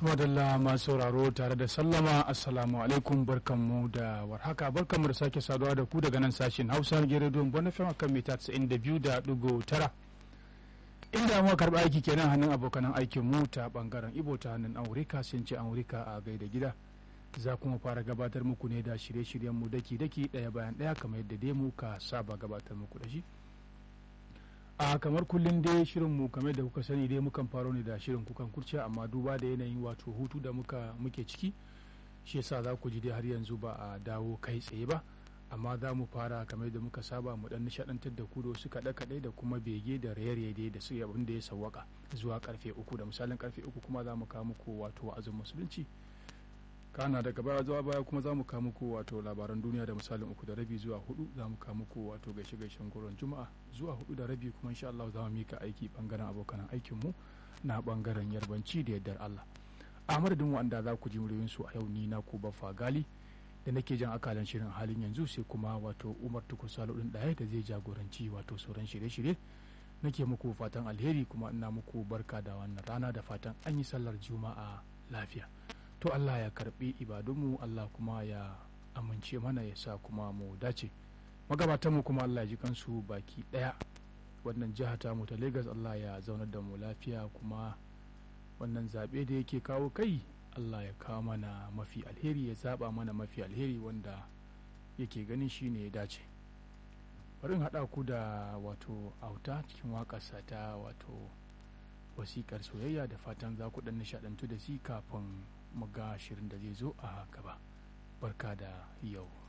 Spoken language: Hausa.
madalla masu sauraro tare da sallama assalamu alaikum barkanmu da warhaka barkanmu da sake saduwa da ku daga nan sashen hausa giredon bonafin akan mita 92.9 inda muka karɓi aiki kenan hannun abokanan aikin mu ta bangaren ibo ta hannun amurka sun ce amurka a gaida gida za kuma fara gabatar muku ne da shirye-shiryen mu daki-daki ɗaya bayan ɗaya kamar yadda dai mu ka saba gabatar muku da shi a kamar kullum dai shirin mu kamar da kuka sani dai mukan faro ne da shirin kukan kurciya amma duba da yanayin wato hutu da muka muke ciki shi yasa za ku ji dai har yanzu ba a dawo kai tsaye ba amma za mu fara kamar da muka saba mu dan nishadantar da ku da wasu kaɗe kaɗe da kuma bege da raye-raye dai da su abin da ya sawwaka zuwa karfe uku da misalin karfe uku kuma za mu kawo muku wato wa'azin musulunci kana daga baya zuwa baya kuma za mu kawo muku wato labaran duniya da misalin uku da rabi zuwa hudu za mu kawo muku wato gaishe gaishen goron juma'a zuwa hudu da rabi kuma insha Allah za mu mika aiki bangaren abokan aikin mu na bangaren yarbanci da yardar Allah a madadin wanda za ku ji muryoyin su a yau ni na ku baffa gali da nake jan akalan shirin halin yanzu sai kuma wato Umar Tukur Salo din daya da zai jagoranci wato sauran shirye-shirye nake muku fatan alheri kuma ina muku barka da wannan rana da fatan an yi sallar juma'a lafiya to Allah ya karbi ibadunmu Allah kuma ya amince mana ya sa kuma mu dace magabatanmu kuma Allah ya ji kansu baki daya wannan jiha ta mu ta Lagos Allah ya zaunar da mu lafiya kuma wannan zaɓe da yake kawo kai Allah ya kawo mana mafi alheri ya zaba mana mafi alheri wanda yake ganin shi ne ya dace bari haɗa ku da wato auta cikin waƙarsa ta wato wasiƙar soyayya da fatan za ku ɗan nishaɗantu da shi kafin mu ga shirin da zai zo a gaba barka da yau